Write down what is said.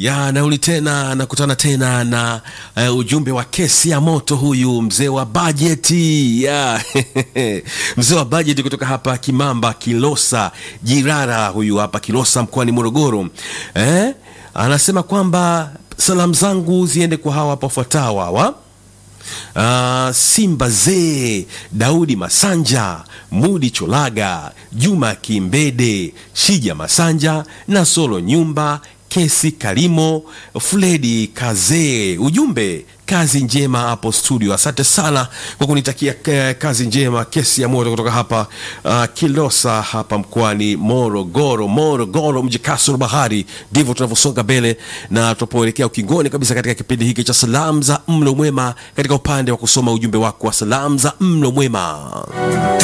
ya nauli tena nakutana tena na uh, ujumbe wa kesi ya moto huyu mzee wa bajeti ya mzee wa bajeti kutoka hapa Kimamba Kilosa Jirara, huyu hapa Kilosa mkoani Morogoro eh? Anasema kwamba salamu zangu ziende kwa hawa hapa wafuatao hawa Uh, Simba Zee, Daudi Masanja, Mudi Cholaga, Juma Kimbede, Shija Masanja na Solo Nyumba, Kesi Kalimo, Fledi Kazee. Ujumbe kazi njema hapo studio. Asante sana kwa kunitakia eh, kazi njema. Kesi ya moto kutoka hapa uh, Kilosa hapa mkoani Morogoro. Morogoro, mji kasoro bahari. Ndivyo tunavyosonga mbele na tunapoelekea ukingoni kabisa katika kipindi hiki cha salamu za mlo mwema, katika upande wa kusoma ujumbe wako wa salamu za mlo mwema.